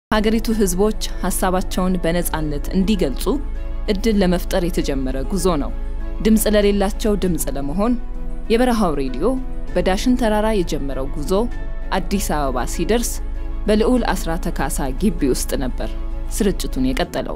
ሀገሪቱ ህዝቦች ሀሳባቸውን በነፃነት እንዲገልጹ እድል ለመፍጠር የተጀመረ ጉዞ ነው። ድምፅ ለሌላቸው ድምፅ ለመሆን የበረሃው ሬዲዮ በዳሽን ተራራ የጀመረው ጉዞ አዲስ አበባ ሲደርስ በልዑል አስራተ ካሳ ግቢ ውስጥ ነበር ስርጭቱን የቀጠለው።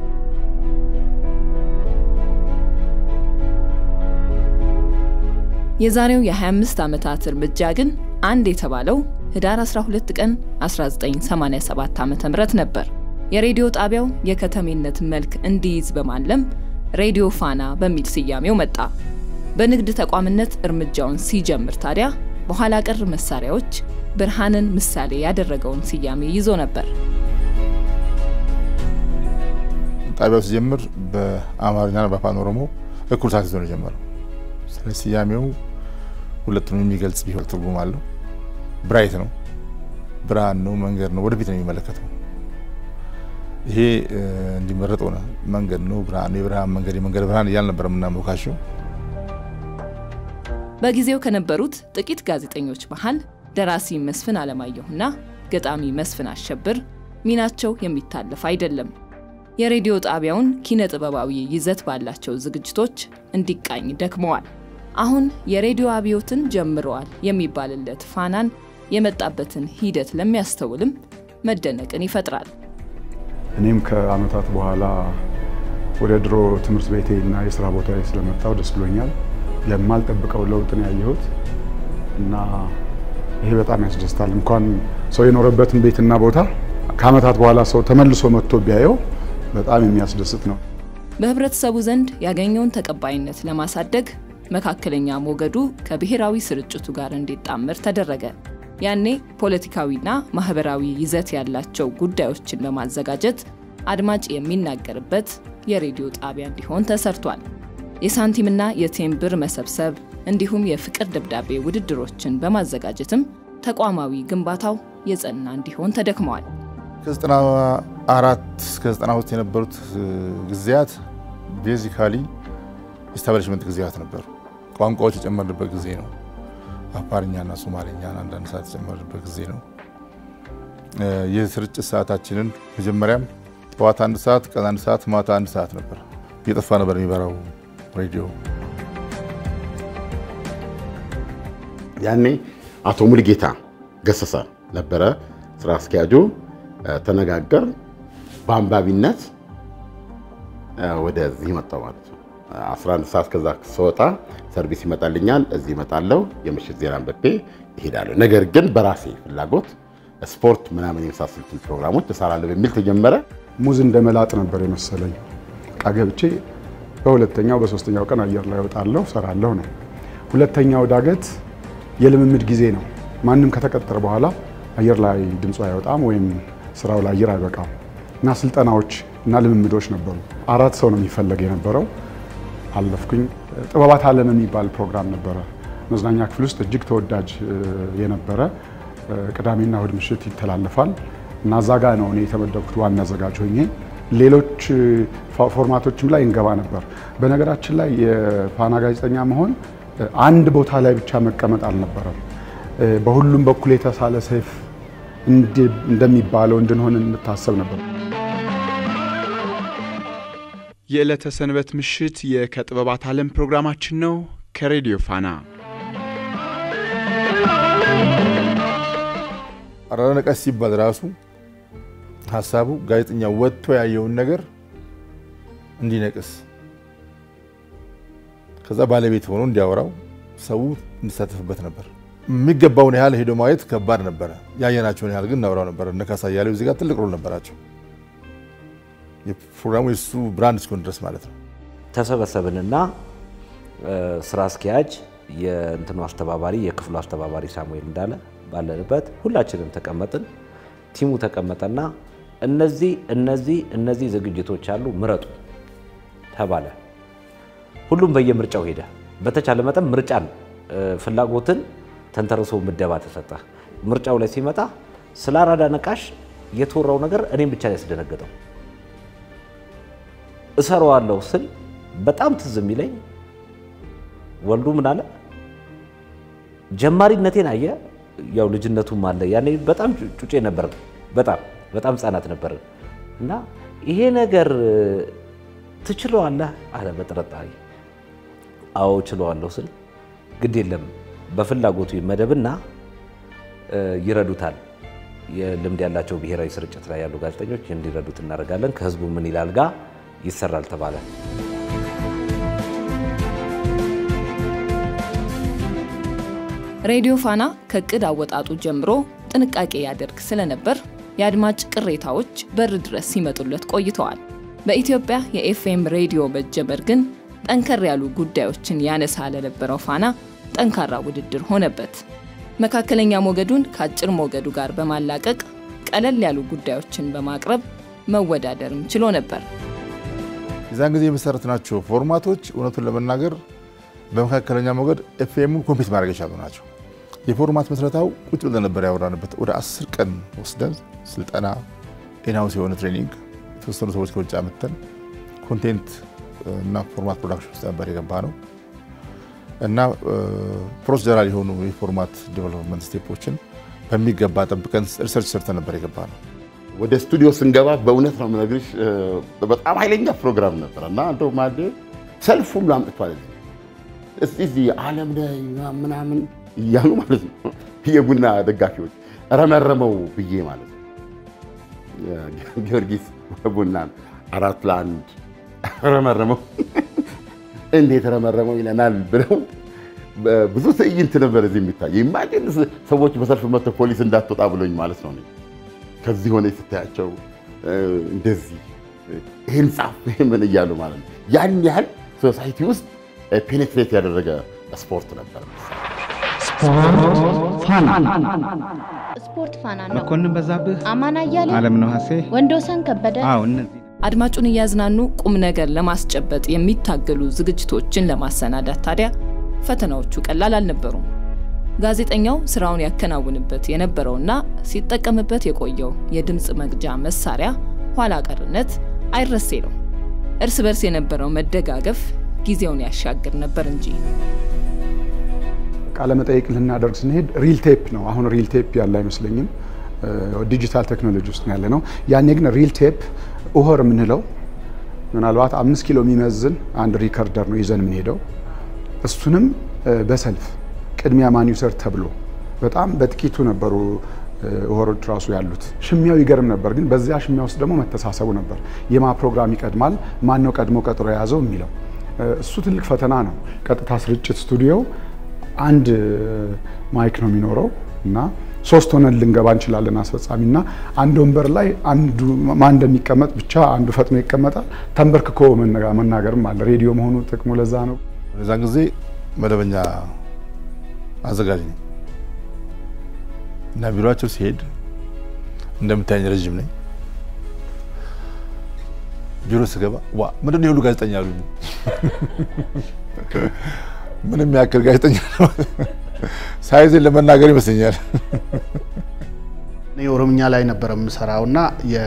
የዛሬው የ25 ዓመታት እርምጃ ግን አንድ የተባለው ህዳር 12 ቀን 1987 ዓ.ም ነበር። የሬዲዮ ጣቢያው የከተሜነት መልክ እንዲይዝ በማለም ሬዲዮ ፋና በሚል ስያሜው መጣ። በንግድ ተቋምነት እርምጃውን ሲጀምር ታዲያ በኋላ ቀር መሳሪያዎች ብርሃንን ምሳሌ ያደረገውን ስያሜ ይዞ ነበር። ጣቢያው ሲጀምር በአማርኛና በአፋን ኦሮሞ እኩል ሰዓት ይዞ ነው የጀመረው። ስለ ስያሜው ሁለቱንም የሚገልጽ ቢሆን ትርጉም አለው። ብራይት ነው፣ ብርሃን ነው፣ መንገድ ነው፣ ወደፊት ነው የሚመለከተው። ይሄ እንዲመረጥ ሆነ። መንገድ ነው፣ ብርሃን ነው፣ የብርሃን መንገድ፣ የመንገድ ብርሃን እያል ነበር የምናሞካሸው። በጊዜው ከነበሩት ጥቂት ጋዜጠኞች መሃል ደራሲ መስፍን አለማየሁና ገጣሚ መስፍን አሸብር ሚናቸው የሚታለፍ አይደለም። የሬዲዮ ጣቢያውን ኪነ ጥበባዊ ይዘት ባላቸው ዝግጅቶች እንዲቃኝ ደክመዋል። አሁን የሬዲዮ አብዮትን ጀምረዋል የሚባልለት ፋናን የመጣበትን ሂደት ለሚያስተውልም መደነቅን ይፈጥራል። እኔም ከዓመታት በኋላ ወደ ድሮ ትምህርት ቤቴ እና የስራ ቦታ ስለመጣው ደስ ብሎኛል። የማልጠብቀው ለውጥን ያየሁት እና ይሄ በጣም ያስደስታል። እንኳን ሰው የኖረበትን ቤትና ቦታ ከዓመታት በኋላ ሰው ተመልሶ መጥቶ ቢያየው በጣም የሚያስደስት ነው። በህብረተሰቡ ዘንድ ያገኘውን ተቀባይነት ለማሳደግ መካከለኛ ሞገዱ ከብሔራዊ ስርጭቱ ጋር እንዲጣመር ተደረገ። ያኔ ፖለቲካዊና ማህበራዊ ይዘት ያላቸው ጉዳዮችን በማዘጋጀት አድማጭ የሚናገርበት የሬዲዮ ጣቢያ እንዲሆን ተሰርቷል። የሳንቲምና የቴምብር መሰብሰብ እንዲሁም የፍቅር ደብዳቤ ውድድሮችን በማዘጋጀትም ተቋማዊ ግንባታው የጸና እንዲሆን ተደክመዋል። ከ94 እስከ 92 የነበሩት ጊዜያት ቤዚካሊ ኢስታብሊሽመንት ጊዜያት ነበሩ። ቋንቋዎች የጨመርንበት ጊዜ ነው። አፋርኛና ሶማሌኛን አንዳንድ ሰዓት የጨመርንበት ጊዜ ነው። የስርጭት ሰዓታችንን መጀመሪያም ጠዋት አንድ ሰዓት፣ ቀን አንድ ሰዓት፣ ማታ አንድ ሰዓት ነበር። እየጠፋ ነበር የሚበራው ሬዲዮ። ያኔ አቶ ሙልጌታ ገሰሰ ነበረ ስራ አስኪያጁ። ተነጋገር በአንባቢነት ወደዚህ መጣው ማለት ነው። 11 ሰዓት ከዛ ስወጣ ሰርቪስ ይመጣልኛል፣ እዚህ ይመጣለሁ፣ የምሽት ዜና አንብቤ ይሄዳለሁ። ነገር ግን በራሴ ፍላጎት ስፖርት ምናምን የመሳሰሉትን ፕሮግራሞች እሰራለሁ በሚል ተጀመረ። ሙዝ እንደ መላጥ ነበር የመሰለኝ። ዕቃ ገብቼ በሁለተኛው በሶስተኛው ቀን አየር ላይ እወጣለሁ፣ እሰራለሁ ነው። ሁለተኛው ዳገት የልምምድ ጊዜ ነው። ማንም ከተቀጠረ በኋላ አየር ላይ ድምፁ አይወጣም ወይም ስራው ላይ አየር አይበቃም እና ስልጠናዎች እና ልምምዶች ነበሩ። አራት ሰው ነው የሚፈለግ የነበረው። አለፍኩኝ። ጥበባት ዓለም የሚባል ፕሮግራም ነበረ መዝናኛ ክፍል ውስጥ እጅግ ተወዳጅ የነበረ ቅዳሜና እሁድ ምሽት ይተላለፋል እና እዛ ጋ ነው እኔ የተመደብኩት ዋና አዘጋጅ ሆኜ። ሌሎች ፎርማቶችም ላይ እንገባ ነበር። በነገራችን ላይ የፋና ጋዜጠኛ መሆን አንድ ቦታ ላይ ብቻ መቀመጥ አልነበረም። በሁሉም በኩል የተሳለ ሰይፍ እንደሚባለው እንድንሆን እንታሰብ ነበር። የዕለተ ሰንበት ምሽት የከጥበባት ዓለም ፕሮግራማችን ነው ከሬዲዮ ፋና። አራዳ ነቀስ ሲባል ራሱ ሀሳቡ ጋዜጠኛ ወጥቶ ያየውን ነገር እንዲነቅስ ከዛ ባለቤት ሆኖ እንዲያወራው ሰው እንዲሳተፍበት ነበር። የሚገባውን ያህል ሄዶ ማየት ከባድ ነበረ። ያየናቸውን ያህል ግን እናወራው ነበር። እነ ካሳ እያሌው እዚህ ጋር ትልቅ ሮል ነበራቸው። የፕሮግራሙ የሱ ብራንድ እስኪሆን ድረስ ማለት ነው። ተሰበሰብንና ስራ አስኪያጅ፣ የእንትኑ አስተባባሪ፣ የክፍሉ አስተባባሪ ሳሙኤል እንዳለ ባለንበት ሁላችንም ተቀመጥን። ቲሙ ተቀመጠና እነዚህ እነዚህ እነዚህ ዝግጅቶች አሉ ምረጡ ተባለ። ሁሉም በየምርጫው ሄደ። በተቻለ መጠን ምርጫን ፍላጎትን ተንተርሶ ምደባ ተሰጠ። ምርጫው ላይ ሲመጣ ስለ አራዳ ነቃሽ የተወራው ነገር እኔም ብቻ ነው ያስደነገጠው። እሰራዋለሁ ስል በጣም ትዝ የሚለኝ ወልዱ ምን አለ፣ ጀማሪነቴን አየ። ያው ልጅነቱም አለ ያኔ በጣም ጩጬ ነበር። በጣም በጣም ህጻናት ነበር እና ይሄ ነገር ትችለዋለህ አለ በጥርጣሬ። አዎ ችለዋለሁ ስል ግድ የለም በፍላጎቱ ይመደብና ይረዱታል። የልምድ ያላቸው ብሔራዊ ስርጭት ላይ ያሉ ጋዜጠኞች እንዲረዱት እናደርጋለን። ከህዝቡ ምን ይላል ጋር ይሰራል ተባለ። ሬዲዮ ፋና ከእቅድ አወጣጡ ጀምሮ ጥንቃቄ ያደርግ ስለነበር የአድማጭ ቅሬታዎች በር ድረስ ሲመጡለት ቆይተዋል። በኢትዮጵያ የኤፍኤም ሬዲዮ መጀመር ግን ጠንከር ያሉ ጉዳዮችን ያነሳ ለነበረው ፋና ጠንካራ ውድድር ሆነበት። መካከለኛ ሞገዱን ከአጭር ሞገዱ ጋር በማላቀቅ ቀለል ያሉ ጉዳዮችን በማቅረብ መወዳደርም ችሎ ነበር። የዛን ጊዜ የመሰረትናቸው ፎርማቶች እውነቱን ለመናገር በመካከለኛ ሞገድ ኤፍኤሙን ኮምፒት ማድረግ የቻሉ ናቸው። የፎርማት መስረታው ቁጭ ብለን ነበር ያወራንበት። ወደ አስር ቀን ወስደን ስልጠና፣ ኢንሃውስ የሆነ ትሬኒንግ የተወሰኑ ሰዎች ከውጭ አምጥተን ኮንቴንት እና ፎርማት ፕሮዳክሽን ውስጥ ነበር የገባ ነው እና ፕሮሲጀራል የሆኑ የፎርማት ዴቨሎፕመንት ስቴፖችን በሚገባ ጠብቀን ሪሰርች ሰርተን ነበር የገባ ነው። ወደ ስቱዲዮ ስንገባ በእውነት ነው የምነግርሽ በጣም ኃይለኛ ፕሮግራም ነበር እና እንደው ማለ ሰልፍ ሁሉ አምጥቷል እስቲ እዚህ ዓለም ላይ ምናምን እያሉ ማለት ነው የቡና ደጋፊዎች ረመረመው ብዬ ማለት ነው ጊዮርጊስ ቡናን አራት ለአንድ ረመረመው እንዴት ረመረመው ይለናል ብለው ብዙ ትዕይንት ነበር እዚህ የሚታይ ኢማጂን ሰዎች በሰልፍ መጥተው ፖሊስ እንዳትወጣ ብሎኝ ማለት ነው ከዚህ ሆነ ስታያቸው እንደዚህ ይህን ጻፍ ምን እያሉ ማለት ነው ያን ያህል ሶሳይቲ ውስጥ ፔኔትሬት ያደረገ ስፖርት ነበር። ስፖርት ፋና ነው። መኮንን በዛብህ፣ አማን አያሌው፣ አለምነህ ሀሴ፣ ወንዶሰን ከበደ አዎ እነዚህ አድማጩን እያዝናኑ ቁም ነገር ለማስጨበጥ የሚታገሉ ዝግጅቶችን ለማሰናዳት ታዲያ ፈተናዎቹ ቀላል አልነበሩም። ጋዜጠኛው ስራውን ያከናውንበት የነበረውና ሲጠቀምበት የቆየው የድምፅ መቅጃ መሳሪያ ኋላ ቀርነት አይረሴ ነው። እርስ በርስ የነበረው መደጋገፍ ጊዜውን ያሻግር ነበር እንጂ። ቃለ መጠይቅ ልናደርግ ስንሄድ ሪል ቴፕ ነው። አሁን ሪል ቴፕ ያለ አይመስለኝም። ዲጂታል ቴክኖሎጂ ውስጥ ያለ ነው። ያኔ ግን ሪል ቴፕ ኡሆር የምንለው ምናልባት አምስት ኪሎ የሚመዝን አንድ ሪከርደር ነው ይዘን የምንሄደው። እሱንም በሰልፍ ቅድሚያ ማን ይውሰድ ተብሎ በጣም በጥቂቱ ነበሩ ኡሆሮች ራሱ ያሉት። ሽሚያው ይገርም ነበር፣ ግን በዚያ ሽሚያ ውስጥ ደግሞ መተሳሰቡ ነበር። የማ ፕሮግራም ይቀድማል፣ ማን ነው ቀድሞ ቀጥሮ የያዘው የሚለው እሱ ትልቅ ፈተና ነው። ቀጥታ ስርጭት ስቱዲዮ አንድ ማይክ ነው የሚኖረው እና ሶስት ሆነን ልንገባ እንችላለን። አስፈጻሚና አንድ ወንበር ላይ አንዱ ማን እንደሚቀመጥ ብቻ አንዱ ፈጥኖ ይቀመጣል። ተንበርክኮ መናገርም አለ። ሬዲዮ መሆኑ ጥቅሙ ለዛ ነው። በዛን ጊዜ መደበኛ አዘጋጅ ነኝ እና ቢሮቸው ሲሄድ እንደምታየኝ ረዥም ነኝ። ቢሮ ስገባ ዋ ምንድን ነው የሁሉ ጋዜጠኛ አሉ። ምንም ያክል ጋዜጠኛ ሳይዝን ለመናገር ይመስለኛል። እኔ ኦሮምኛ ላይ ነበረ የምሰራው እና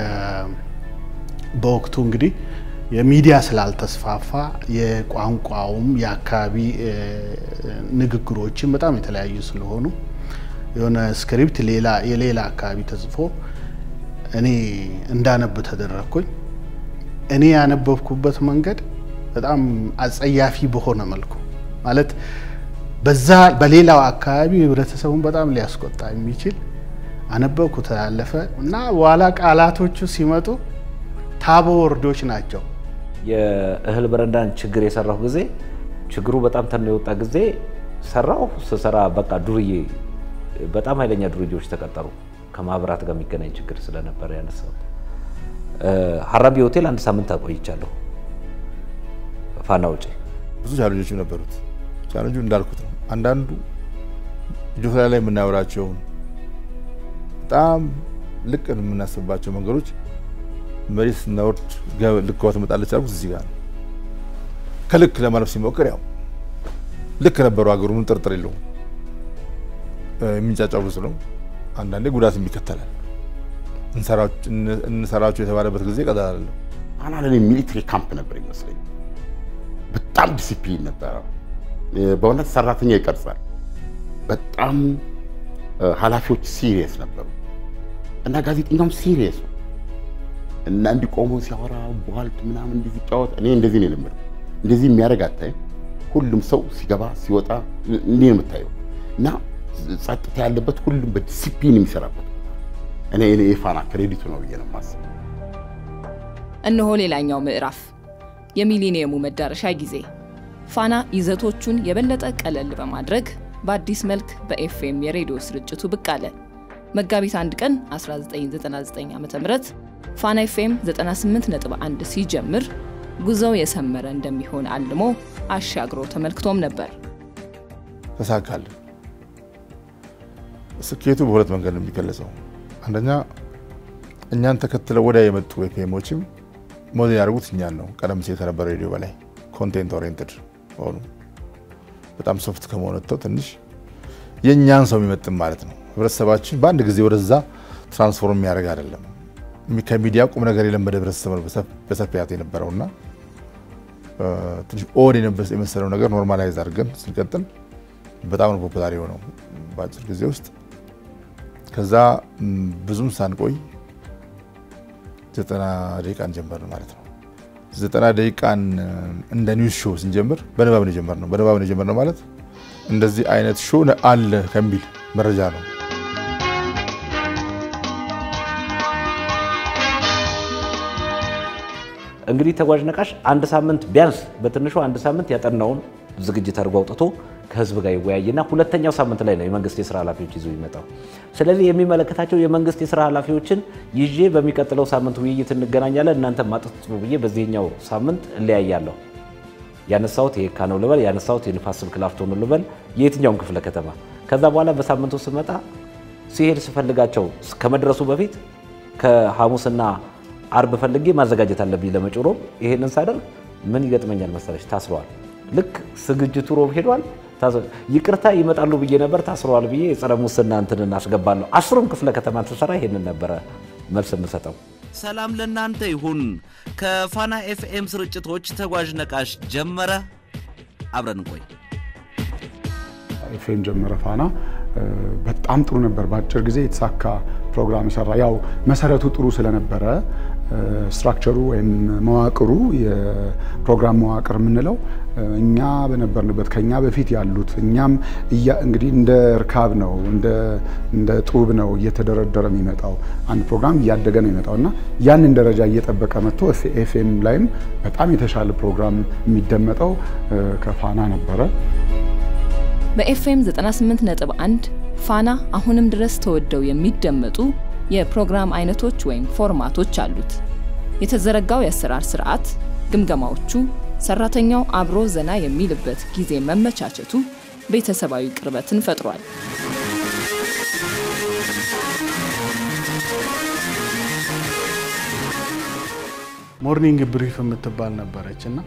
በወቅቱ እንግዲህ የሚዲያ ስላልተስፋፋ የቋንቋውም የአካባቢ ንግግሮችን በጣም የተለያዩ ስለሆኑ የሆነ ስክሪፕት ሌላ የሌላ አካባቢ ተጽፎ እኔ እንዳነብ ተደረግኩኝ። እኔ ያነበብኩበት መንገድ በጣም አጸያፊ በሆነ መልኩ ማለት በዛ በሌላው አካባቢ ህብረተሰቡን በጣም ሊያስቆጣ የሚችል አነበብኩ ተላለፈ እና በኋላ ቃላቶቹ ሲመጡ ታቦ ወርዶች ናቸው። የእህል በረንዳን ችግር የሰራሁ ጊዜ ችግሩ በጣም ተኖ የወጣ ጊዜ ሰራሁ። ስሰራ በቃ ዱርዬ በጣም ኃይለኛ ዱርዬዎች ተቀጠሩ። ከማህበራት ጋር የሚገናኝ ችግር ስለነበረ ያነሳው ሀራቢ ሆቴል አንድ ሳምንት አቆይቻለሁ። ፋና ውጪ ብዙ ቻለንጆች ነበሩት። ቻለንጁ እንዳልኩት ነው። አንዳንዱ ጆፍላ ላይ የምናወራቸውን በጣም ልቅ የምናስብባቸው መንገዶች መሬት ስናወርድ ልክዋ ትመጣለች አልኩት። እዚህ ጋር ነው ከልክ ለማለፍ ሲሞክር ያው ልክ ነበሩ። ሀገሩ ምን ጥርጥር የለውም። የሚንጫጫው ብዙ ነው። አንዳንዴ ጉዳትም ይከተላል። እንሰራቸው የተባለበት ጊዜ ቀላል አይደለም። ፋና ለኔ ሚሊትሪ ካምፕ ነበር ይመስለኝ። በጣም ዲሲፕሊን ነበረው። በእውነት ሰራተኛ ይቀርጻል። በጣም ኃላፊዎች ሲሪየስ ነበሩ እና ጋዜጠኛውም ሲሪየስ ነው። እና እንዲቆሙ ሲያወራ ቧልት ምናምን እንዲህ ሲጫወት እኔ እንደዚህ ነው የለመድኩት። እንደዚህ የሚያደርግ አታይም። ሁሉም ሰው ሲገባ ሲወጣ እንዲህ ነው የምታየው እና ጸጥታ ያለበት ሁሉም በዲሲፕሊን የሚሰራበት እኔ እኔ የፋና ክሬዲቱ ነው ብዬ ነው የማስበው። እነሆ ሌላኛው ምዕራፍ የሚሊኒየሙ መዳረሻ ጊዜ። ፋና ይዘቶቹን የበለጠ ቀለል በማድረግ በአዲስ መልክ በኤፍኤም የሬዲዮ ስርጭቱ ብቅ አለ። መጋቢት አንድ ቀን 1999 ዓ ም ፋና ኤፍኤም 98.1 ሲጀምር ጉዞው የሰመረ እንደሚሆን አልሞ አሻግሮ ተመልክቶም ነበር። ተሳካልን። ስኬቱ በሁለት መንገድ ነው የሚገለጸው። አንደኛ እኛን ተከትለው ወዲያ የመጡ ኤፍኤሞችም ሞዴል ያደርጉት እኛን ነው። ቀደም ሲል ከነበረ ሬዲዮ በላይ ኮንቴንት ኦሪየንትድ ሆኑ። በጣም ሶፍት ከመሆን ወጥተው ትንሽ የእኛን ሰው የሚመጥን ማለት ነው። ህብረተሰባችን በአንድ ጊዜ ወደዛ ትራንስፎርም የሚያደርግ አይደለም። ከሚዲያ ቁም ነገር የለመደ ህብረተሰብ ነው በሰፊያት የነበረውና ትንሽ ኦድ የመሰለው ነገር ኖርማላይዝ አድርገን ስንቀጥል በጣም ነው ፖፑላር የሆነው በአጭር ጊዜ ውስጥ። ከዛ ብዙም ሳንቆይ ዘጠና ደቂቃን ጀመርን ማለት ነው። ዘጠና ደቂቃን እንደ ኒውስ ሾው ስንጀምር በንባብ ነው የጀመርነው። በንባብ ነው የጀመርነው ማለት እንደዚህ አይነት ሾው አለ ከሚል መረጃ ነው። እንግዲህ ተጓዥ ነቃሽ አንድ ሳምንት ቢያንስ በትንሹ አንድ ሳምንት ያጠናውን ዝግጅት አድርጎ አውጥቶ ከህዝብ ጋር ይወያይና ሁለተኛው ሳምንት ላይ ነው የመንግስት የስራ ኃላፊዎች ይዞ ይመጣው። ስለዚህ የሚመለከታቸው የመንግስት የስራ ኃላፊዎችን ይዤ በሚቀጥለው ሳምንት ውይይት እንገናኛለን፣ እናንተ ማጥጡ ብዬ በዚህኛው ሳምንት እለያያለሁ። ያነሳሁት የካ ነው ልበል፣ ያነሳሁት የንፋስ ስልክ ላፍቶ ነው ልበል፣ የየትኛውም ክፍለ ከተማ። ከዛ በኋላ በሳምንቱ ስመጣ ሲሄድ ስፈልጋቸው ከመድረሱ በፊት ከሐሙስና አርብ ፈልጌ ማዘጋጀት አለብኝ ለመጪው ሮብ። ይሄንን ሳደርግ ምን ይገጥመኛል መሰለች? ታስረዋል። ልክ ዝግጅቱ ሮብ ሄዷል። ይቅርታ ይመጣሉ ብዬ ነበር፣ ታስረዋል ብዬ የጸረ ሙስና እንትን እናስገባለሁ። አስሩም ክፍለ ከተማ ስሰራ ይሄንን ነበረ መልስ የምሰጠው። ሰላም ለእናንተ ይሁን። ከፋና ኤፍኤም ስርጭቶች ተጓዥ ነቃሽ ጀመረ። አብረን እንቆይ። ኤፍኤም ጀመረ ፋና በጣም ጥሩ ነበር። በአጭር ጊዜ የተሳካ ፕሮግራም የሰራ ያው መሰረቱ ጥሩ ስለነበረ ስትራክቸሩ ወይም መዋቅሩ የፕሮግራም መዋቅር የምንለው እኛ በነበርንበት ከኛ በፊት ያሉት እኛም እንግዲህ እንደ እርካብ ነው እንደ ጡብ ነው እየተደረደረ የሚመጣው አንድ ፕሮግራም እያደገ ነው የሚመጣው እና ያንን ደረጃ እየጠበቀ መጥቶ ኤፍኤም ላይም በጣም የተሻለ ፕሮግራም የሚደመጠው ከፋና ነበረ። በኤፍኤም 98.1 ፋና አሁንም ድረስ ተወደው የሚደመጡ የፕሮግራም አይነቶች ወይም ፎርማቶች አሉት። የተዘረጋው የአሰራር ስርዓት፣ ግምገማዎቹ፣ ሰራተኛው አብሮ ዘና የሚልበት ጊዜ መመቻቸቱ ቤተሰባዊ ቅርበትን ፈጥሯል። ሞርኒንግ ብሪፍ የምትባል ነበረች እና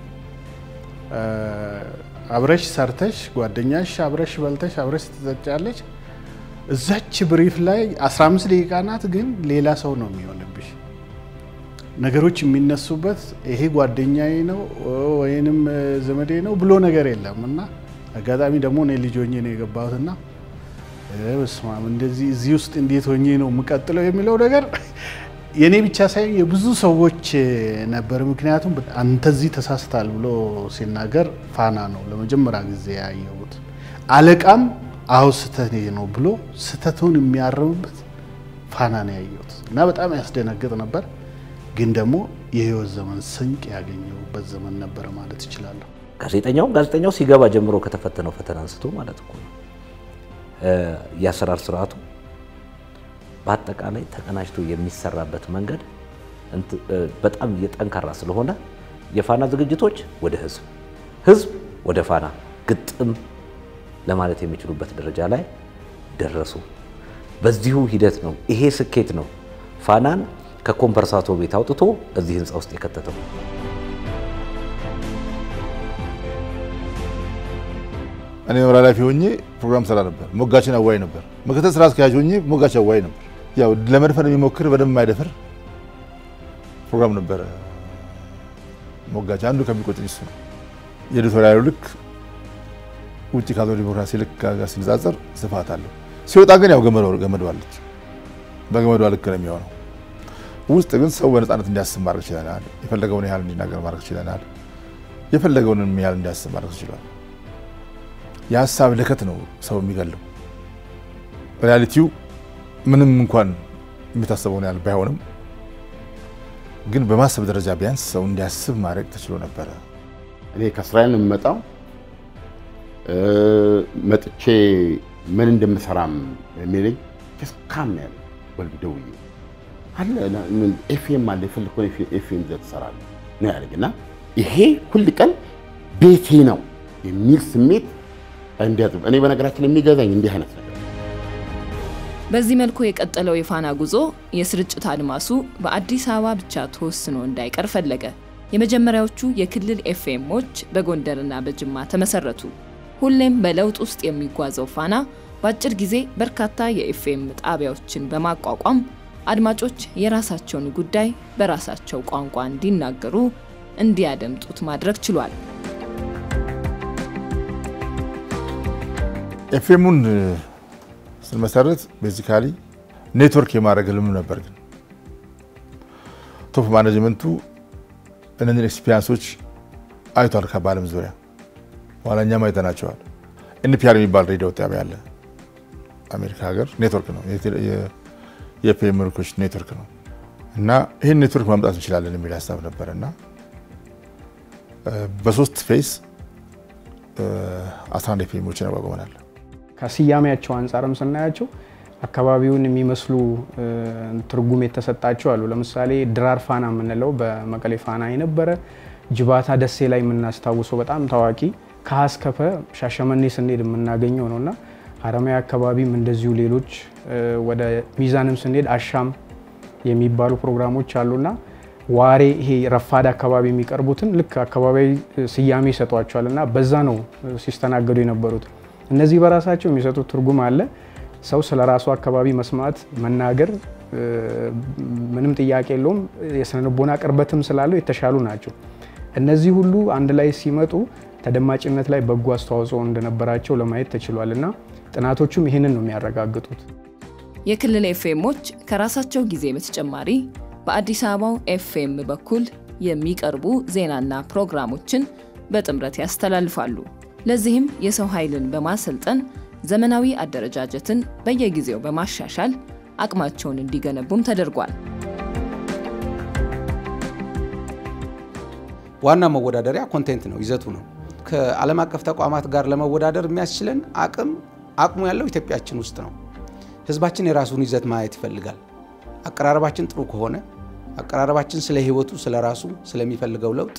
አብረሽ ሰርተሽ ጓደኛሽ አብረሽ በልተሽ አብረሽ ትጠጫለች። እዛች ብሪፍ ላይ 15 ደቂቃ ናት፣ ግን ሌላ ሰው ነው የሚሆንብሽ። ነገሮች የሚነሱበት ይሄ ጓደኛዬ ነው ወይንም ዘመዴ ነው ብሎ ነገር የለም እና አጋጣሚ ደግሞ እኔ ልጅ ሆኜ ነው የገባሁትና በስመ አብ እንደዚህ እዚህ ውስጥ እንዴት ሆኜ ነው የምቀጥለው የሚለው ነገር የእኔ ብቻ ሳይሆን የብዙ ሰዎች ነበር። ምክንያቱም አንተ እዚህ ተሳስታል ብሎ ሲናገር ፋና ነው ለመጀመሪያ ጊዜ ያየሁት። አለቃም አሁ ስህተት ነው ብሎ ስህተቱን የሚያርምበት ፋና ነው ያየሁት እና በጣም ያስደነግጥ ነበር። ግን ደግሞ የህይወት ዘመን ስንቅ ያገኘሁበት ዘመን ነበረ ማለት እችላለሁ። ጋዜጠኛው ጋዜጠኛው ሲገባ ጀምሮ ከተፈተነው ፈተና አንስቶ ማለት እኮ ነው የአሰራር ስርዓቱ በአጠቃላይ ተቀናጅቶ የሚሰራበት መንገድ በጣም የጠንካራ ስለሆነ የፋና ዝግጅቶች ወደ ህዝብ፣ ህዝብ ወደ ፋና ግጥም ለማለት የሚችሉበት ደረጃ ላይ ደረሱ። በዚሁ ሂደት ነው ይሄ ስኬት ነው ፋናን ከኮምፐርሳቶ ቤት አውጥቶ እዚህ ህንፃ ውስጥ የከተተው። እኔ መምሪያ ኃላፊ ሆኜ ፕሮግራም ሰራ ነበር። ሞጋችን አዋይ ነበር። ምክትል ስራ አስኪያጅ ሆኜ ሞጋች አዋይ ነበር። ያው ለመድፈር የሚሞክር በደንብ የማይደፍር ፕሮግራም ነበረ። ሞጋች አንዱ ከሚቆጥኝ እሱ ነው። የኤዲቶሪያሉ ልክ ውጭ ካለው ዲሞክራሲ ልክ ጋር ሲነጻጸር ስፋት አለው። ሲወጣ ግን ያው ገመዷ አለች። በገመዷ ልክ ነው የሚሆነው። ውስጥ ግን ሰው በነፃነት እንዲያስብ ማድረግ ችለናል። የፈለገውን ያህል እንዲናገር ማድረግ ችለናል። የፈለገውንም ያህል እንዲያስብ ማድረግ ችሏል። የሀሳብ ልከት ነው ሰው የሚገለው። ሪያሊቲው ምንም እንኳን የሚታሰበውን ያህል ባይሆንም ግን በማሰብ ደረጃ ቢያንስ ሰው እንዲያስብ ማድረግ ተችሎ ነበረ። እኔ ከእስራኤል ነው የምመጣው። መጥቼ ምን እንደምሰራም የሚለኝ ካም ነው ያለ ወልድ ደውዬ አለ ኤፍኤም አለ የፈለግከውን ኤፍኤም ይዘህ ትሰራለህ ነው ያለኝ እና ይሄ ሁል ቀን ቤቴ ነው የሚል ስሜት እንዲያዝ እኔ በነገራችን የሚገዛኝ እንዲህ አይነት ነገር በዚህ መልኩ የቀጠለው የፋና ጉዞ የስርጭት አድማሱ በአዲስ አበባ ብቻ ተወስኖ እንዳይቀር ፈለገ። የመጀመሪያዎቹ የክልል ኤፍኤሞች በጎንደርና በጅማ ተመሰረቱ። ሁሌም በለውጥ ውስጥ የሚጓዘው ፋና በአጭር ጊዜ በርካታ የኤፍኤም ጣቢያዎችን በማቋቋም አድማጮች የራሳቸውን ጉዳይ በራሳቸው ቋንቋ እንዲናገሩ፣ እንዲያደምጡት ማድረግ ችሏል። ኤፍኤሙን ስንመሰረት ቤዚካሊ ኔትወርክ የማድረግ ህልም ነበር። ግን ቶፕ ማኔጅመንቱ እነዚህን ኤክስፒሪንሶች አይቷል በዓለም ዙሪያ ኋላ እኛም አይተናቸዋል። ኤንፒአር የሚባል ሬዲዮ ጣቢያ አለ አሜሪካ ሀገር ኔትወርክ ነው፣ የኤፍኤም ምልኮች ኔትወርክ ነው እና ይህን ኔትወርክ ማምጣት እንችላለን የሚል ሀሳብ ነበር እና በሶስት ፌስ 11 ኤፍኤሞችን አቋቁመናል። ከስያሜያቸው አንጻርም ስናያቸው አካባቢውን የሚመስሉ ትርጉም የተሰጣቸው አሉ። ለምሳሌ ድራር ፋና የምንለው በመቀሌ ፋና የነበረ ጅባታ ደሴ ላይ የምናስታውሰው በጣም ታዋቂ ከሀስከፈ ሻሸመኔ ስንሄድ የምናገኘው ነው እና ሀረማያ አካባቢም እንደዚሁ ሌሎች ወደ ሚዛንም ስንሄድ አሻም የሚባሉ ፕሮግራሞች አሉና ዋሬ ይሄ ረፋድ አካባቢ የሚቀርቡትን ልክ አካባቢያዊ ስያሜ ይሰጧቸዋል እና በዛ ነው ሲስተናገዱ የነበሩት። እነዚህ በራሳቸው የሚሰጡት ትርጉም አለ። ሰው ስለ ራሱ አካባቢ መስማት መናገር ምንም ጥያቄ የለውም። የስነልቦና ቅርበትም ስላለው የተሻሉ ናቸው። እነዚህ ሁሉ አንድ ላይ ሲመጡ ተደማጭነት ላይ በጎ አስተዋጽኦ እንደነበራቸው ለማየት ተችሏል እና ጥናቶቹም ይህንን ነው የሚያረጋግጡት። የክልል ኤፍኤሞች ከራሳቸው ጊዜ በተጨማሪ በአዲስ አበባው ኤፍኤም በኩል የሚቀርቡ ዜናና ፕሮግራሞችን በጥምረት ያስተላልፋሉ። ለዚህም የሰው ኃይልን በማሰልጠን ዘመናዊ አደረጃጀትን በየጊዜው በማሻሻል አቅማቸውን እንዲገነቡም ተደርጓል። ዋና መወዳደሪያ ኮንቴንት ነው፣ ይዘቱ ነው። ከዓለም አቀፍ ተቋማት ጋር ለመወዳደር የሚያስችለን አቅም አቅሙ ያለው ኢትዮጵያችን ውስጥ ነው። ህዝባችን የራሱን ይዘት ማየት ይፈልጋል። አቀራረባችን ጥሩ ከሆነ አቀራረባችን ስለ ህይወቱ፣ ስለ ራሱ፣ ስለሚፈልገው ለውጥ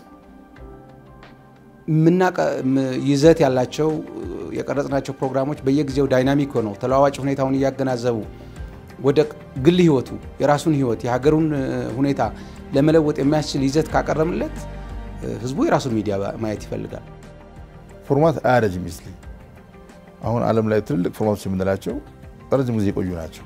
ይዘት ያላቸው የቀረጽናቸው ፕሮግራሞች በየጊዜው ዳይናሚክ ሆነው ተለዋዋጭ ሁኔታውን እያገናዘቡ ወደ ግል ህይወቱ የራሱን ህይወት የሀገሩን ሁኔታ ለመለወጥ የሚያስችል ይዘት ካቀረምለት ህዝቡ የራሱን ሚዲያ ማየት ይፈልጋል። ፎርማት አያረጅም ሚስሊ አሁን ዓለም ላይ ትልልቅ ፎርማቶች የምንላቸው ረጅም ጊዜ የቆዩ ናቸው።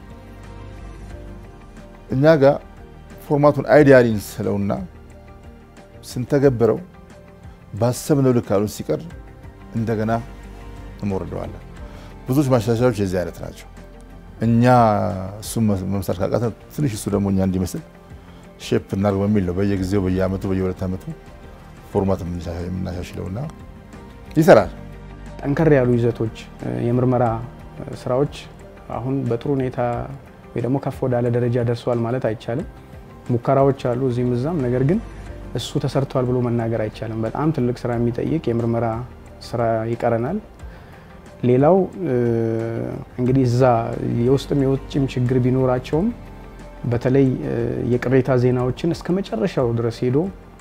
እኛ ጋር ፎርማቱን አይዲያሊ ስለውና ስንተገብረው ባሰብነው ልክ አሉን ሲቀር እንደገና እንወርደዋለን። ብዙዎች ማሻሻያዎች የዚህ አይነት ናቸው። እኛ እሱም መምሳት ካቃተን ትንሽ እሱ ደግሞ እኛ እንዲመስል ሼፕ እናድርግ በሚል ነው በየጊዜው በየአመቱ በየሁለት ዓመቱ ፎርማት የምናሻሽለውና ይሰራል። ጠንከር ያሉ ይዘቶች የምርመራ ስራዎች አሁን በጥሩ ሁኔታ ወይ ደግሞ ከፍ ወዳለ ደረጃ ደርሰዋል ማለት አይቻልም። ሙከራዎች አሉ እዚህም እዛም። ነገር ግን እሱ ተሰርቷል ብሎ መናገር አይቻልም። በጣም ትልቅ ስራ የሚጠይቅ የምርመራ ስራ ይቀረናል። ሌላው እንግዲህ እዛ የውስጥም የውጭም ችግር ቢኖራቸውም በተለይ የቅሬታ ዜናዎችን እስከ መጨረሻው ድረስ ሄዶ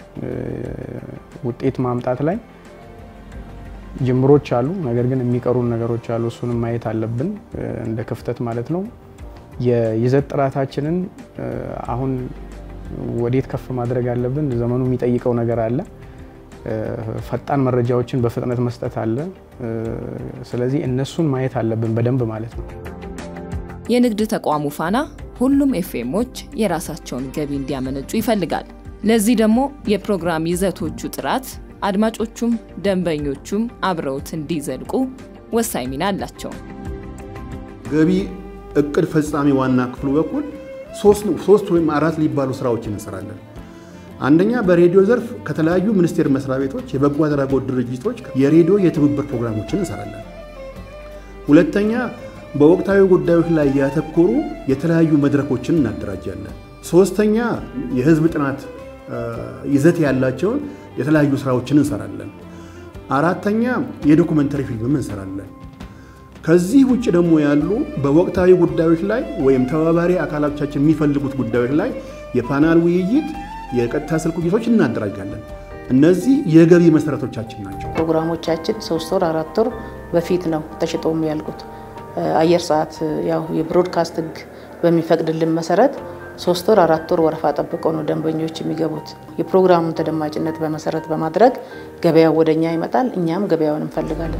ውጤት ማምጣት ላይ ጅምሮች አሉ። ነገር ግን የሚቀሩን ነገሮች አሉ። እሱንም ማየት አለብን እንደ ክፍተት ማለት ነው። የይዘት ጥራታችንን አሁን ወዴት ከፍ ማድረግ አለብን? ዘመኑ የሚጠይቀው ነገር አለ። ፈጣን መረጃዎችን በፍጥነት መስጠት አለ። ስለዚህ እነሱን ማየት አለብን በደንብ ማለት ነው። የንግድ ተቋሙ ፋና ሁሉም ኤፍኤሞች የራሳቸውን ገቢ እንዲያመነጩ ይፈልጋል። ለዚህ ደግሞ የፕሮግራም ይዘቶቹ ጥራት አድማጮቹም ደንበኞቹም አብረውት እንዲዘልቁ ወሳኝ ሚና አላቸው። ገቢ እቅድ ፈጻሚ ዋና ክፍሉ በኩል ሶስት ወይም አራት ሊባሉ ስራዎችን እንሰራለን። አንደኛ በሬዲዮ ዘርፍ ከተለያዩ ሚኒስቴር መስሪያ ቤቶች፣ የበጎ አድራጎት ድርጅቶች የሬዲዮ የትብብር ፕሮግራሞችን እንሰራለን። ሁለተኛ በወቅታዊ ጉዳዮች ላይ ያተኮሩ የተለያዩ መድረኮችን እናደራጃለን። ሶስተኛ የህዝብ ጥናት ይዘት ያላቸውን የተለያዩ ስራዎችን እንሰራለን። አራተኛ የዶኩመንተሪ ፊልምም እንሰራለን። ከዚህ ውጭ ደግሞ ያሉ በወቅታዊ ጉዳዮች ላይ ወይም ተባባሪ አካላቶቻችን የሚፈልጉት ጉዳዮች ላይ የፓናል ውይይት፣ የቀጥታ ስልክ ውይይቶች እናደራጃለን። እነዚህ የገቢ መሰረቶቻችን ናቸው። ፕሮግራሞቻችን ሶስት ወር አራት ወር በፊት ነው ተሽጦ የሚያልቁት። አየር ሰዓት ያው የብሮድካስት ህግ በሚፈቅድልን መሰረት ሶስት ወር አራት ወር ወረፋ ጠብቀው ነው ደንበኞች የሚገቡት። የፕሮግራሙን ተደማጭነት በመሰረት በማድረግ ገበያው ወደኛ ይመጣል፣ እኛም ገበያውን እንፈልጋለን።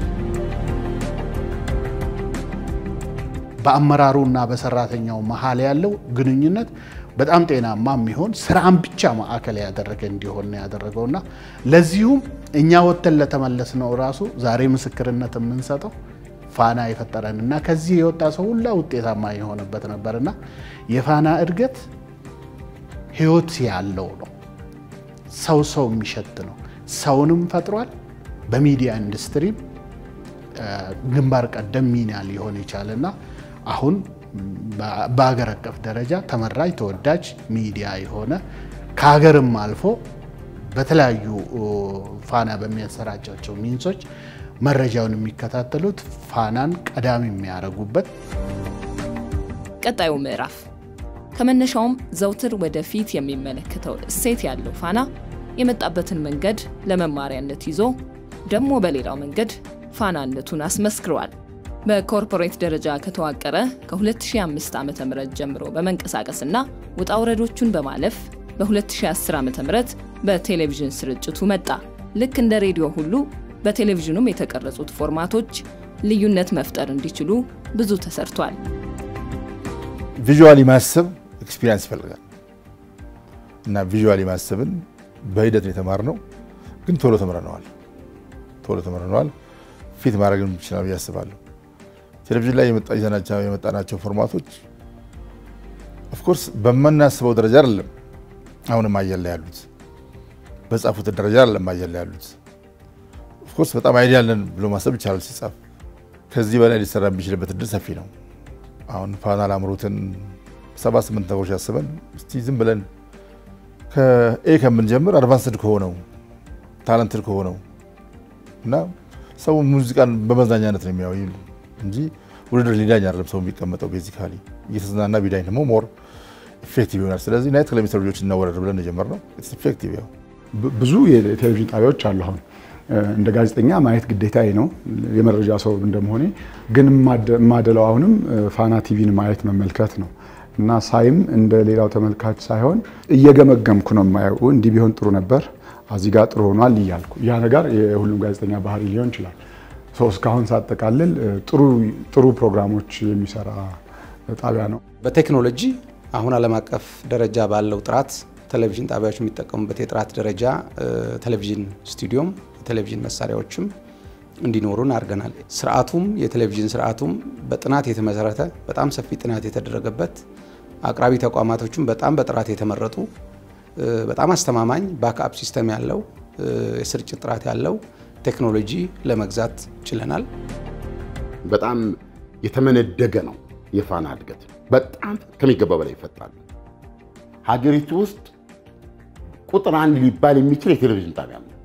በአመራሩና በሰራተኛው መሀል ያለው ግንኙነት በጣም ጤናማ የሚሆን ስራን ብቻ ማዕከል ያደረገ እንዲሆን ነው ያደረገውና ለዚሁም እኛ ወጥተን ለተመለስነው ራሱ ዛሬ ምስክርነት የምንሰጠው ፋና የፈጠረን እና ከዚህ የወጣ ሰው ሁላ ውጤታማ የሆነበት ነበርና የፋና እድገት ህይወት ያለው ነው። ሰው ሰው የሚሸት ነው። ሰውንም ፈጥሯል። በሚዲያ ኢንዱስትሪም ግንባር ቀደም ሚና ሊሆን የቻለና አሁን በሀገር አቀፍ ደረጃ ተመራጭ ተወዳጅ ሚዲያ የሆነ ከሀገርም አልፎ በተለያዩ ፋና በሚያሰራጫቸው ሚንሶች መረጃውን የሚከታተሉት ፋናን ቀዳሚ የሚያደርጉበት ቀጣዩ ምዕራፍ ከመነሻውም ዘውትር ወደፊት የሚመለከተው እሴት ያለው ፋና የመጣበትን መንገድ ለመማሪያነት ይዞ ደግሞ በሌላው መንገድ ፋናነቱን አስመስክረዋል። በኮርፖሬት ደረጃ ከተዋቀረ ከ2005 ዓ ም ጀምሮ በመንቀሳቀስና ውጣ ውረዶቹን በማለፍ በ2010 ዓ ም በቴሌቪዥን ስርጭቱ መጣ። ልክ እንደ ሬዲዮ ሁሉ በቴሌቪዥኑም የተቀረጹት ፎርማቶች ልዩነት መፍጠር እንዲችሉ ብዙ ተሰርቷል። ቪዥዋሊ ማሰብ ኤክስፒሪንስ ይፈልጋል እና ቪዥዋሊ ማሰብን በሂደት ነው የተማርነው፣ ግን ቶሎ ተምረነዋል። ቶሎ ተምረነዋል። ፊት ማድረግ ይችላል ብዬ አስባለሁ። ቴሌቪዥን ላይ የመጣናቸው ፎርማቶች ኦፍኮርስ በምናስበው ደረጃ አይደለም። አሁንም አየር ላይ ያሉት በጻፉት ደረጃ አይደለም አየር ላይ ያሉት። ኦፍኮርስ በጣም አይዲያ አለን ብሎ ማሰብ ይቻላል ሲጻፍ። ከዚህ በላይ ሊሰራ የሚችልበት እድል ሰፊ ነው። አሁን ፋና ላምሮትን ሰባ ስምንት ነገሮች ያስበን እስቲ ዝም ብለን ከኤ ከምንጀምር አድቫንስድ ከሆነው ታለንትድ ከሆነው እና ሰው ሙዚቃን በመዝናኛነት ነው የሚያው እንጂ ውድድር ሊዳኝ አይደለም ሰው የሚቀመጠው። ቤዚካሊ እየተዝናና ቢዳኝ ደግሞ ሞር ኢፌክቲቭ ይሆናል። ስለዚህ ናይት ክለብ የሚሰሩ ልጆች እናወረድ ብለን የጀመርነው ኢፌክቲቭ ያው ብዙ የቴሌቪዥን ጣቢያዎች አሉ። አሁን እንደ ጋዜጠኛ ማየት ግዴታዬ ነው የመረጃ ሰው እንደመሆኔ፣ ግን የማደለው አሁንም ፋና ቲቪን ማየት መመልከት ነው እና ሳይም እንደ ሌላው ተመልካች ሳይሆን እየገመገምኩ ነው የማየው። እንዲህ ቢሆን ጥሩ ነበር፣ እዚህ ጋር ጥሩ ሆኗል እያልኩ ያ ነገር የሁሉም ጋዜጠኛ ባህሪ ሊሆን ይችላል። እስካሁን ሳጠቃልል ጥሩ ፕሮግራሞች የሚሰራ ጣቢያ ነው። በቴክኖሎጂ አሁን ዓለም አቀፍ ደረጃ ባለው ጥራት ቴሌቪዥን ጣቢያዎች የሚጠቀሙበት የጥራት ደረጃ ቴሌቪዥን ስቱዲዮም የቴሌቪዥን መሳሪያዎችም እንዲኖሩን አድርገናል። ስርዓቱም የቴሌቪዥን ስርዓቱም በጥናት የተመሰረተ በጣም ሰፊ ጥናት የተደረገበት አቅራቢ ተቋማቶችም በጣም በጥራት የተመረጡ በጣም አስተማማኝ ባክአፕ ሲስተም ያለው የስርጭት ጥራት ያለው ቴክኖሎጂ ለመግዛት ችለናል። በጣም የተመነደገ ነው የፋና እድገት በጣም ከሚገባ በላይ ይፈጥራል። ሀገሪቱ ውስጥ ቁጥር አንድ ሊባል የሚችል የቴሌቪዥን ጣቢያ ነው።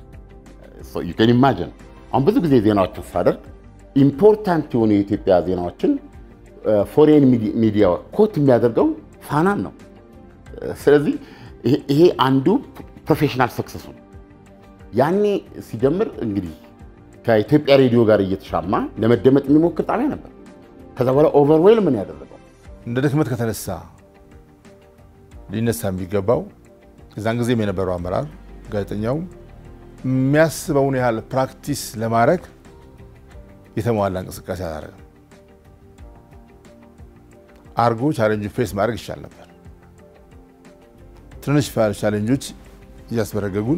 ዩን ኢማጅን አሁን ብዙ ጊዜ ዜናዎችን ሳደርግ ኢምፖርታንት የሆኑ የኢትዮጵያ ዜናዎችን ፎሬን ሚዲያ ኮት የሚያደርገው ፋናን ነው። ስለዚህ ይሄ አንዱ ፕሮፌሽናል ሰክሰሱ ነው። ያኔ ሲጀምር እንግዲህ ከኢትዮጵያ ሬዲዮ ጋር እየተሻማ ለመደመጥ የሚሞክር ጣቢያ ነበር። ከዛ በኋላ ኦቨርዌል ምን ያደረገው እንደ ድክመት ከተነሳ ሊነሳ የሚገባው እዛን ጊዜም የነበረው አመራር ጋዜጠኛው የሚያስበውን ያህል ፕራክቲስ ለማድረግ የተሟላ እንቅስቃሴ አላደረገም። አርጎ ቻሌንጁ ፌስ ማድረግ ይቻል ነበር። ትንንሽ ቻሌንጆች እያስበረገጉን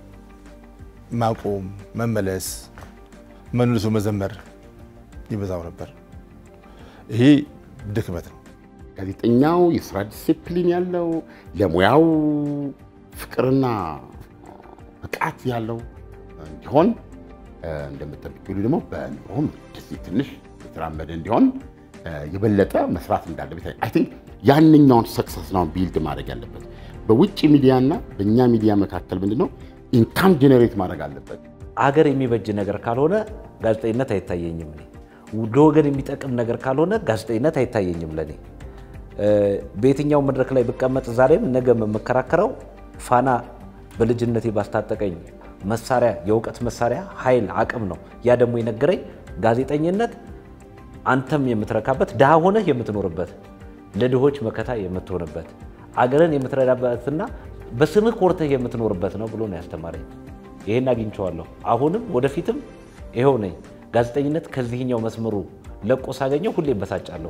ማቆም፣ መመለስ፣ መልሶ መዘመር ይበዛው ነበር። ይሄ ድክመት ነው። ጋዜጠኛው የስራ ዲሲፕሊን ያለው ለሙያው ፍቅርና ብቃት ያለው እንዲሆን እንደምጠብቅ ደግሞ በኑሮም እንደዚህ ትንሽ የተራመደ እንዲሆን የበለጠ መስራት እንዳለበት አይ ቲንክ ያንኛውን ሰክሰስ ነው ቢልድ ማድረግ ያለበት። በውጭ ሚዲያና በእኛ ሚዲያ መካከል ምንድነው ኢንካም ጀኔሬት ማድረግ አለበት። አገር የሚበጅ ነገር ካልሆነ ጋዜጠኝነት አይታየኝም። እኔ ለወገን የሚጠቅም ነገር ካልሆነ ጋዜጠኝነት አይታየኝም ለእኔ። በየትኛው መድረክ ላይ ብቀመጥ ዛሬም ነገ የምከራከረው ፋና በልጅነቴ ባስታጠቀኝ መሳሪያ የእውቀት መሳሪያ ኃይል አቅም ነው። ያ ደግሞ የነገረኝ ጋዜጠኝነት አንተም የምትረካበት ድሃ ሆነህ የምትኖርበት ለድሆች መከታ የምትሆንበት አገርን የምትረዳበትና በስምህ ኮርተህ የምትኖርበት ነው ብሎ ነው ያስተማረኝ። ይሄን አግኝቼዋለሁ። አሁንም ወደፊትም ይኸው ነኝ። ጋዜጠኝነት ከዚህኛው መስመሩ ለቆ ሳገኘው ሁሌ እበሳጫለሁ።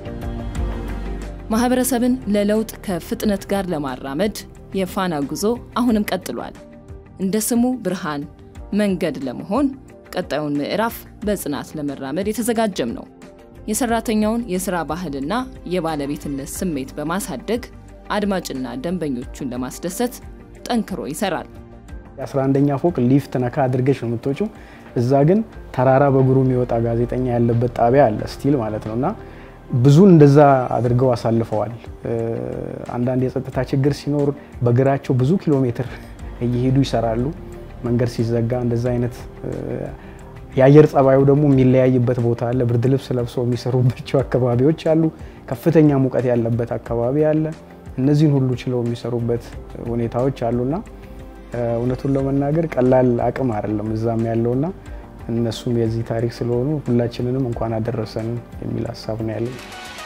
ማህበረሰብን ለለውጥ ከፍጥነት ጋር ለማራመድ የፋና ጉዞ አሁንም ቀጥሏል። እንደ ስሙ ብርሃን መንገድ ለመሆን ቀጣዩን ምዕራፍ በጽናት ለመራመድ የተዘጋጀም ነው። የሰራተኛውን የስራ ባህልና የባለቤትነት ስሜት በማሳደግ አድማጭና ደንበኞቹን ለማስደሰት ጠንክሮ ይሰራል። የ11ኛ ፎቅ ሊፍት ነካ አድርገሽ ነው የምትወጪው። እዛ ግን ተራራ በእግሩ የሚወጣ ጋዜጠኛ ያለበት ጣቢያ አለ ስቲል ማለት ነው እና ብዙን እንደዛ አድርገው አሳልፈዋል። አንዳንድ የጸጥታ ችግር ሲኖር በእግራቸው ብዙ ኪሎ ሜትር እየሄዱ ይሰራሉ። መንገድ ሲዘጋ እንደዛ አይነት የአየር ጸባዩ ደግሞ የሚለያይበት ቦታ አለ። ብርድ ልብስ ለብሰው የሚሰሩባቸው አካባቢዎች አሉ። ከፍተኛ ሙቀት ያለበት አካባቢ አለ። እነዚህን ሁሉ ችለው የሚሰሩበት ሁኔታዎች አሉና እውነቱን ለመናገር ቀላል አቅም አይደለም እዛም ያለውና እነሱም የዚህ ታሪክ ስለሆኑ ሁላችንንም እንኳን አደረሰን የሚል ሀሳብ ነው ያለን።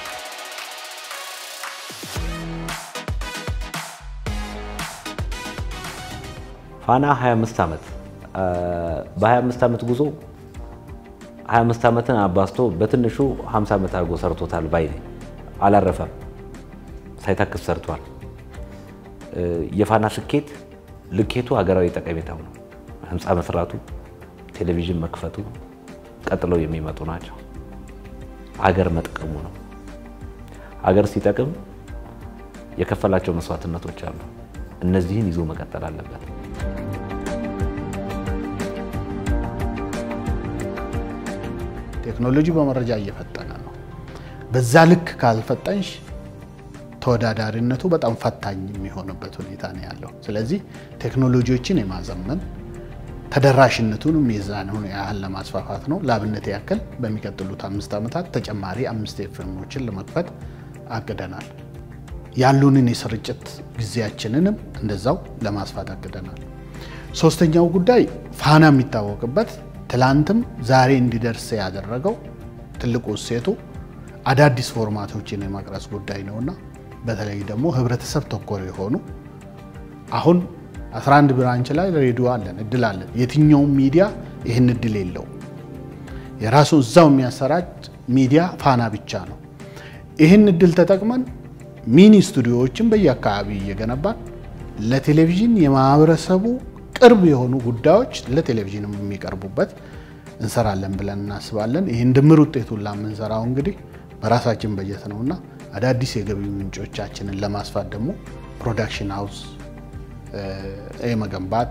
ፋና 25 ዓመት በ25 ዓመት ጉዞ 25 ዓመትን አባዝቶ በትንሹ 50 ዓመት አድርጎ ሰርቶታል ባይ ነኝ። አላረፈም፣ ሳይታክስ ሰርቷል። የፋና ስኬት ልኬቱ ሀገራዊ ጠቀሜታው ነው። ህንፃ መስራቱ፣ ቴሌቪዥን መክፈቱ ቀጥለው የሚመጡ ናቸው። ሀገር መጥቀሙ ነው። ሀገር ሲጠቅም የከፈላቸው መስዋዕትነቶች አሉ። እነዚህን ይዞ መቀጠል አለበት። ቴክኖሎጂ በመረጃ እየፈጠነ ነው። በዛ ልክ ካልፈጠንሽ ተወዳዳሪነቱ በጣም ፈታኝ የሚሆንበት ሁኔታ ነው ያለው። ስለዚህ ቴክኖሎጂዎችን የማዘመን ተደራሽነቱንም የዛን ያህል ለማስፋፋት ነው። ለአብነት ያክል በሚቀጥሉት አምስት ዓመታት ተጨማሪ አምስት ኤፍኤሞችን ለመክፈት አቅደናል። ያሉንን የስርጭት ጊዜያችንንም እንደዛው ለማስፋት አቅደናል። ሶስተኛው ጉዳይ ፋና የሚታወቅበት ትላንትም ዛሬ እንዲደርስ ያደረገው ትልቁ እሴቱ አዳዲስ ፎርማቶችን የማቅረጽ ጉዳይ ነውና በተለይ ደግሞ ህብረተሰብ ተኮር የሆኑ አሁን 11 ብራንች ላይ ሬዲዮ አለን፣ እድል አለን። የትኛውም ሚዲያ ይህን እድል የለው። የራሱ እዛው የሚያሰራጭ ሚዲያ ፋና ብቻ ነው። ይህን እድል ተጠቅመን ሚኒ ስቱዲዮዎችን በየአካባቢ እየገነባን ለቴሌቪዥን የማህበረሰቡ ቅርብ የሆኑ ጉዳዮች ለቴሌቪዥንም የሚቀርቡበት እንሰራለን ብለን እናስባለን። ይህን ድምር ውጤቱን ላምንሰራው እንግዲህ በራሳችን በጀት ነውና አዳዲስ የገቢ ምንጮቻችንን ለማስፋት ደግሞ ፕሮዳክሽን ሃውስ የመገንባት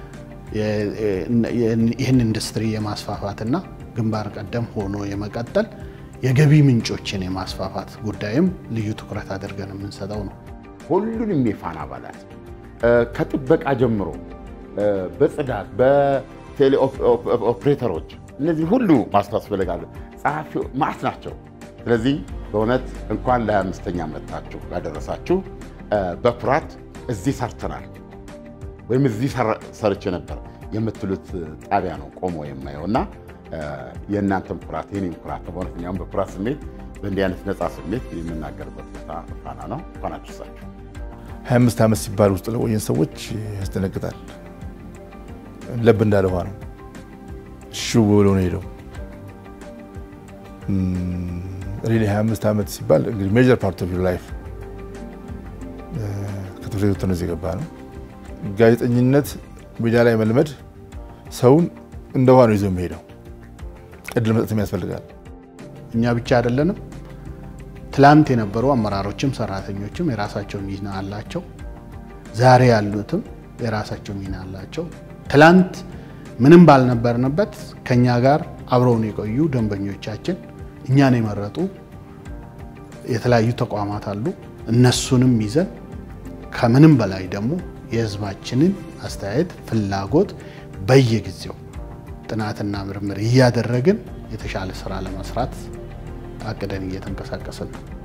ይህን ኢንዱስትሪ የማስፋፋትና ግንባር ቀደም ሆኖ የመቀጠል የገቢ ምንጮችን የማስፋፋት ጉዳይም ልዩ ትኩረት አድርገን የምንሰጠው ነው። ሁሉንም የፋና አባላት ከጥበቃ ጀምሮ በጽዳት በቴሌ ኦፕሬተሮች እነዚህ ሁሉ ማስታስፈልጋሉ ጸሐፊ ማት ናቸው። ስለዚህ በእውነት እንኳን ለ25ኛ መጣችሁ ያደረሳችሁ። በኩራት እዚህ ሰርተናል ወይም እዚህ ሰርቼ ነበር የምትሉት ጣቢያ ነው ቆሞ የማየው እና የእናንተም ኩራት የኔም ኩራት ነው። በእውነት እኛም በኩራት ስሜት በእንዲህ አይነት ነፃ ስሜት የምናገርበት ቦታ ፋና ነው። እንኳን አደረሳችሁ። 25 ዓመት ሲባል ውስጥ ለቆየን ሰዎች ያስደነግጣል። ለብ እንዳለ ውሃ ነው። ሽው ብሎ ነው ሄደው። ሪሊ 25 ዓመት ሲባል እንግዲህ ሜጀር ፓርት ኦፍ ዩር ላይፍ ከትምህርት ቤት ወጥተን እዚህ የገባ ነው። ጋዜጠኝነት ሚዲያ ላይ መልመድ ሰውን እንደ ውሃ ነው ይዞ የሚሄደው። እድል መስጠትም ያስፈልጋል። እኛ ብቻ አይደለንም። ትላንት የነበሩ አመራሮችም ሰራተኞችም የራሳቸው ሚና አላቸው። ዛሬ ያሉትም የራሳቸው ሚና አላቸው። ትላንት ምንም ባልነበርንበት ከኛ ጋር አብረውን የቆዩ ደንበኞቻችን እኛን የመረጡ የተለያዩ ተቋማት አሉ። እነሱንም ይዘን ከምንም በላይ ደግሞ የህዝባችንን አስተያየት፣ ፍላጎት በየጊዜው ጥናትና ምርምር እያደረግን የተሻለ ስራ ለመስራት አቅደን እየተንቀሳቀስን ነው።